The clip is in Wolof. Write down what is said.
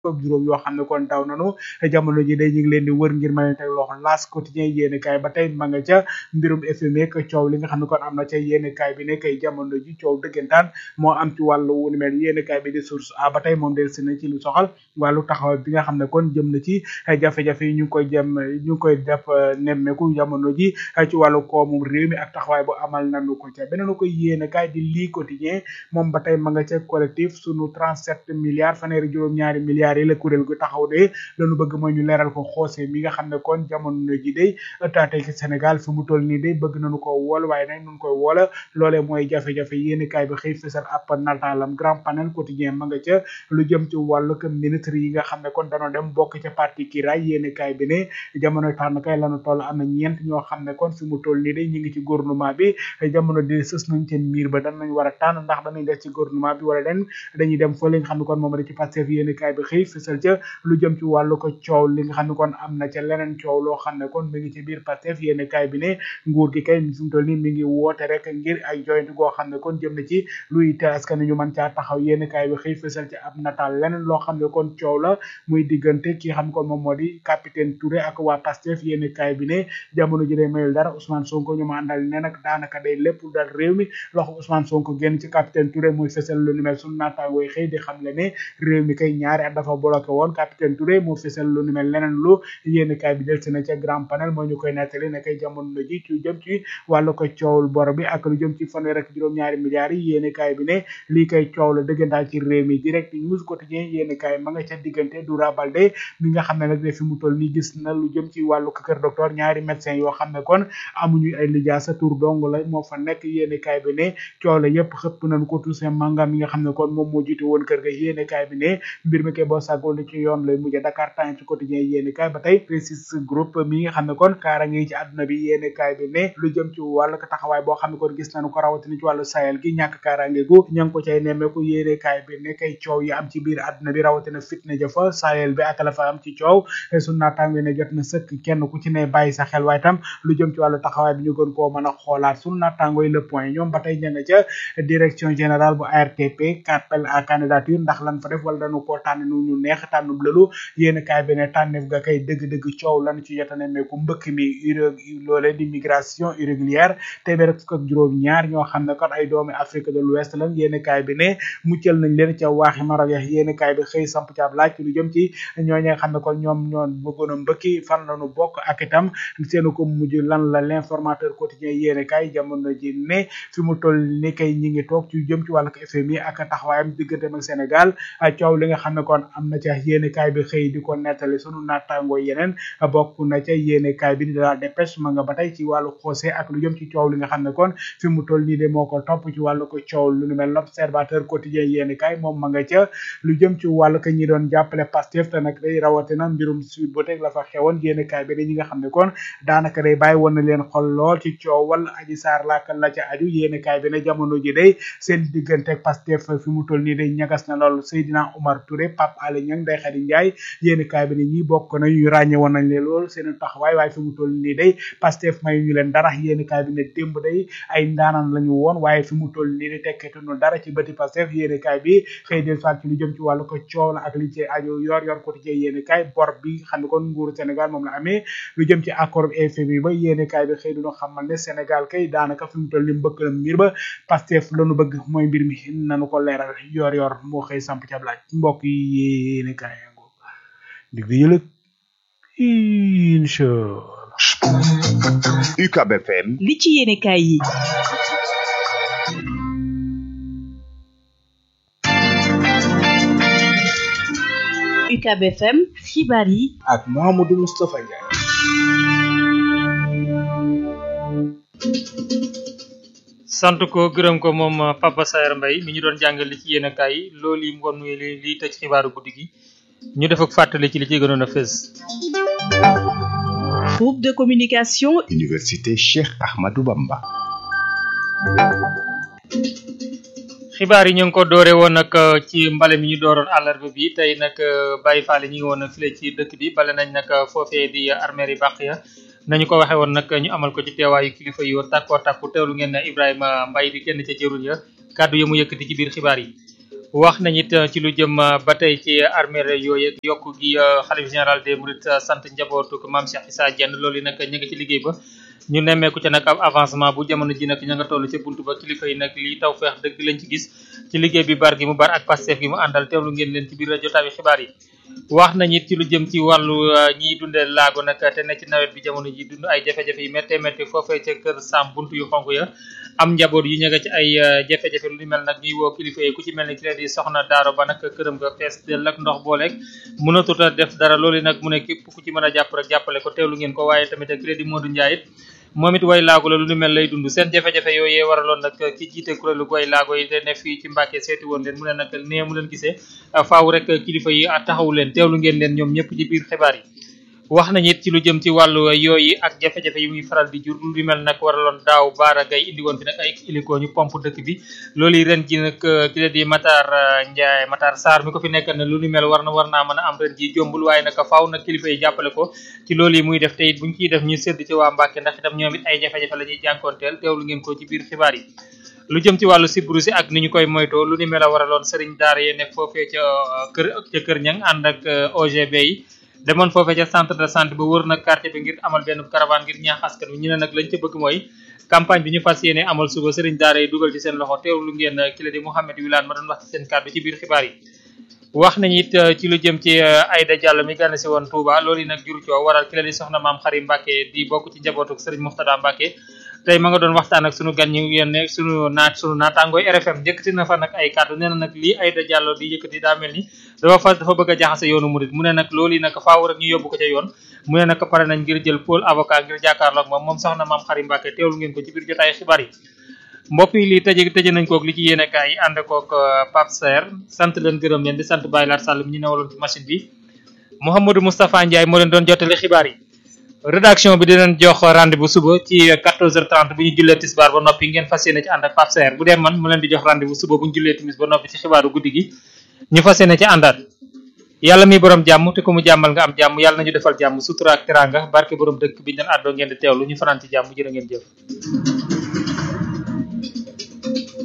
ak juróom yoo xam ne kon daw nanu jamono ji day ñu ngi leen di wër ngir mën a teg loxo laas quotidien yéeni kaay ba tey ma nga ca mbirum FMI ak coow li nga xam ne kon am na ca yéeni kaay bi ne kay jamono ji coow dëggantaan moo am ci wàllu wu ni mel yéeni kaay bi di source a ba tey moom del si na ci lu soxal wàllu taxaw bi nga xam ne kon jëm na ci jafe-jafe yi ñu ngi koy jëm ñu ngi koy def nemmeeku jamono ji ci wàllu koomum réew mi ak taxawaay bu amal nanu ko ca beneen ko yéeni kaay di lii quotidien moom ba tey ma nga ca collectif sunu 37 milliards fanweeri juróom ñaari milliards yi la kuréel gu taxaw de lañu bëgg mooy ñu leeral ko xoose mi nga xam ne kon jamono ji day taatay ci Sénégal fi mu toll nii day bëgg nañu ko wool waaye nag nun koy woola loolee mooy jafe-jafe yéeni kaay bi xëy fësal ab nataalam grand panel quotidien ma nga ca lu jëm ci wàllu que ministre yi nga xam ne kon danoo dem bokk ca parti kiraay yéeni kaay bi ne jamono tànn kay lañu toll am na ñeent ñoo xam ne kon fi mu toll nii day ñu ngi ci gouvernement bi jamono di sës nañ ca miir ba dan nañ war a tànn ndax danañ des ci gouvernement bi wala den dañuy dem fa li nga xam ne kon moom da ci Pastef yéeni kaay bi xëy fësal ca lu jëm ci wàllu ko coow li nga xam ne kon am na ca leneen coow loo xam ne kon mi ngi ci biir Pastef yéeni kaay bi ne nguur gi kay fi mu toll nii mi ngi woote rek ngir ay joyante goo xam ne kon jëm na ci luy te askan ñu mën caa taxaw yéeni kaay bi xëy fësal ci ab nataal leneen loo xam ne kon coow la muy diggante ki xam ne kon moom moo di capitaine Touré ak waa Pastef yéeni kaay bi ne jamono ji day mayul dara Ousmane Sonko ñu ma àndal ne nag daanaka day lépp dal réew mi loxo Ousmane Sonko génn ci capitaine Touré muy fësal lu ni mel suñu naataangooy xëy di xam le ne réew mi kay ñaari at dafa bloqué woon capitaine Touré moo fësal lu ni mel leneen lu yéeni kaay bi del si na ca grand panel moo ñu koy nettali ne kay jamono ji ci jëm ci wàllu ko coowul bor bi ak lu jëm ci fanweer ak juróom-ñaari milliards yi yéeni kaay bi ne lii kay coow la dëggantaan ci réew mi direct news quotidien yéeni kaay ma nga ca diggante Doura Baldé mi nga xam ne nag ne fi mu toll nii gis na lu jëm ci wàllu ko kër docteur ñaari médecin yoo xam ne kon amuñu ay lijaasa tur dong la moo fa nekk yéeni kaay bi ne coow la yëpp xëpp nañ ko Toussaint Manga mi nga xam ne kon moom moo jiite woon kër ga yéeni kaay bi ne mbir mi kay boo sàggoon li ci yoon lay mujjee Dakar Times ci quotidien yéeni kaay ba tey précis groupe mi nga xam ne kon kaara ngi ci àdduna bi yéeni kaay bi ne lu jëm ci wàllu taxawaay boo xam ne kon gis nañu ko rawatina ci wàllu Sahel gi ñàkk kaaraange gu ña ngi ko cay nemmeeku yéeni kaay bi ne kay coow yi am ci biir àdduna bi rawatina fitna jafa Sahel bi ak la fa am ci coow su naataango ne jot na sëkk kenn ku ci ne bàyyi sa xel waaye tam lu jëm ci wàllu taxawaay bi ñu gën koo mën a xoolaat su naataango yi le point ñoom ba tey ña nga ca direction générale bu ARTP appel à candidature ndax lan fa def wala dañu koo tànn nu ñu neex tànnum lëlu yéen kaay bi ne tànneef ga kay dëgg-dëgg coow lan ci jota nemmeeku mbëkk mi loole di migration irrégulière téeméer ak fukk ak juróom ñaar ñoo xam ne kon ay doomi Afrique de l'Ouest lan yéen kaay bi ne muccal nañ leen ca waaxi Maroc ya yéen kaay bi xëy samp ci ab laaj ci lu jëm ci ñooñu nga xam ne kon ñoom ñoon bëggoon a mbëkki fan lañu bokk ak itam seenu ko mujj lan la l'informateur quotidien yéen kaay jamono ji ne fi mu toll ni kay ñi ngi toog ci jëm ci wàllu FMI ak taxawaayam digganteem ak Sénégal coow li nga xam ne kon am na ca yéene kaay bi xëy di ko nettali sunu naataangoo yeneen bokk na ca yéene kaay bi di la dépêche ma nga ba tey ci wàllu xoose ak lu jëm ci coow li nga xam ne kon fi mu toll nii de moo ko topp ci wàllu ko coow lu nu mel l'observateur quotidien yéene kaay moom ma nga ca lu jëm ci wàllu ko ñi doon jàppale Pastef te nag day rawatina mbirum suite ba teg la fa xewoon yéene kaay bi de ñi nga xam ne kon daanaka day bàyyi woon na leen xol lool ci coow wala aji saar laaka la ca aju yéene kaay bi ne jamono ji day seen diggante ak Pastef fi mu toll nii day ñagas na lool Seydina Omar Touré Pape Alé Niang Ndeye Khady Ndiaye yéeni kaay bi ne ñi bokk na ñu ràññe woon nañ leen lool seen taxawaay waaye fi mu toll nii day Pastef may ñu leen dara yéeni kaay bi ne démb day ay ndaanaan lañu woon waaye fi mu toll nii day tekketuñu dara ci bëti Pastef yéeni kaay bi xëy del soit ci lu jëm ci wàllu ko coow la ak li ci aju yor yor quotidien yéeni kaay bor bi xam ne kon nguuru Sénégal moom la amee lu jëm ci accord FMI ba yéeni kaay bi xëy duñu xamal ne Sénégal kay daanaka fi mu toll nii mbëkk na mbir ba Pastef lañu bëgg mooy mbir mi nanu ko leeral yor yor moo xëy samp ci ab laaj mbokk yi yéeni kaay yango dig di yëlëg inchallah UCAB FM li ci yéene kaay yi UCAB FM xibaar yi ak Mouhamadou Moustapha Ndiaye sant ko gërëm ko moom Papa Saer Mbaye mi ñu doon jàngal li ci yéen a kaay loolu yi ngoon li li tëj xibaaru guddi gi ñu def ak fàttali ci li ci gënoon a fës groupe de communication Université Cheikh Ahmadou Bamba xibaar yi ñu ngi ko doore woon nag ci mbale mi ñu dooroon àllarba bi tey nag Baye Fall ñi ngi woon file ci dëkk bi bale nañ nag foofee di armeer yi bàq ya nañu ko waxee woon nag ñu amal ko ci teewaayu kilifa yu tàkkoo tàkku teewlu ngeen ne Ibrahima Mbaye di kenn ca jëruñ ya kàddu ya mu yëkkati ci biir xibaar yi wax nañ it ci lu jëm ba tey ci armée yooyu yokk gi xalif général des mourides sant njabootu ko maam Cheikh Issa Diène loolu yi nag ñu ngi ci liggéey ba ñu nemmeeku ca nag ab avancement bu jamono ji nag ña nga toll ca buntu ba kilifa yi nag lii taw feex dëgg lañ ci gis ci liggéey bi bar gi mu bar ak Pastef gi mu àndal teewlu ngeen leen ci biir jotaay bi xibaar yi wax nañ it ci lu jëm ci wàllu ñiy dundee laago nag te ne ci nawet bi jamono ji dund ay jafe-jafe yu méttee métti foofee ca kër Sam buntu yu xonk ya am njaboot yu ñëga ci ay jafe-jafe lu ni mel nag ñuy woo kilifa yi ku ci mel ni ki leen di soxna daaro ba nag këram nga fees del ak ndox booleeg mënatut a def dara loolu nag mu ne képp ku ci mën a jàpp rek jàppale ko teewlu ngeen ko waaye tamit ki leen di Modou Ndiaye it moom it way laago la lu ni mel lay dund seen jafe-jafe yooyee waraloon nag ki jiite kuréelu way laago yi te ne fii ci Mbàkke seeti woon leen mu ne nag nee mu leen gisee faaw rek kilifa yi taxawu leen teewlu ngeen leen ñoom ñëpp ci biir xibaar yi wax nañ it ci lu jëm ci wàllu yooyu ak jafe-jafe yi muy faral di jur lu ni mel nag waraloon daaw baara gay indi woon fi nag ay iliko ñu pompe dëkk bi loolu yi ren ji nag ki la di Matar Ndiaye Matar Sarr mi ko fi nekk na lu ni mel war na war naa mën a am ren ji jombul waaye nag faaw nag kilifa yi jàppale ko ci loolu yi muy def te it buñ ciy def ñu sédd ci waa Mbàkke ndax itam ñoom it ay jafe-jafe la ñuy jànkoonteel teewlu ngeen ko ci biir xibaar yi lu jëm ci wàllu sibru si ak ni ñu koy moytoo lu ni mel a waraloon sëriñ daara yi nekk foofee ca kër ca kër ñang ànd ak OGB yi demoon foofee ca centre de santé ba wër nag quartier bi ngir amal benn caravane ngir ñaax askan wi ñu ne nag lañ ca bëgg mooy campagne bi ñu fas yéene amal suba sëriñ daara yi dugal ci seen loxo teewlu ngeen ki la di Mouhamed Wilane ma doon wax ci seen kàddu ci biir xibaar yi wax nañu it ci lu jëm ci Aïda Diallo mi gànn si woon Touba loolu yi nag jur coow waral ki la di soxna maam Xari Mbàkke di bokk ci njabootu sëriñ Muxtada Mbàkke tey ma nga doon waxtaan ak sunu gan ñu yéen sunu naat sunu naataangooy RFM yëkkati na fa nag ay kàddu nee na nag lii Aïda Diallo di yëkkati daa mel ni dafa fa dafa bëgg a jaxase yoonu murid mu ne nag loolu yi nag faaw rek ñu yóbbu ko ca yoon mu ne nag pare nañ ngir jël pôle avocat ngir jàkkaarloog moom moom soxna maam Xari Mbàkke teewlu ngeen ko ci biir jotaay xibaar yi mbokk yi lii tëje tëje nañ kook li ci yéene kaay yi ànd kook Pape Serre sant leen gërëm leen di sant Baye Lar Sall mi ñu newaloon ci machine bi Mouhamadou Moustapha Ndiaye moo leen doon jottali xibaar yi rédaction bi dinañ jox rendez-vous suba ci 14h30 bu ñu jullee tisbaar ba noppi ngeen fas yéene ci ànd ak Pape Serre bu dee man mu leen di jox rendez-vous suba bu ñu jullee timis ba noppi ci xibaaru guddi gi ñu fas yéene ci àndaat yàlla mi borom jàmm te ku mu jàmmal nga am jàmm yàlla nañu defal jàmm sutura ak teranga barke borom dëkk bi ñu leen àddoo ngeen di teewlu ñu fanaan ci jàmm jërë ngeen jëf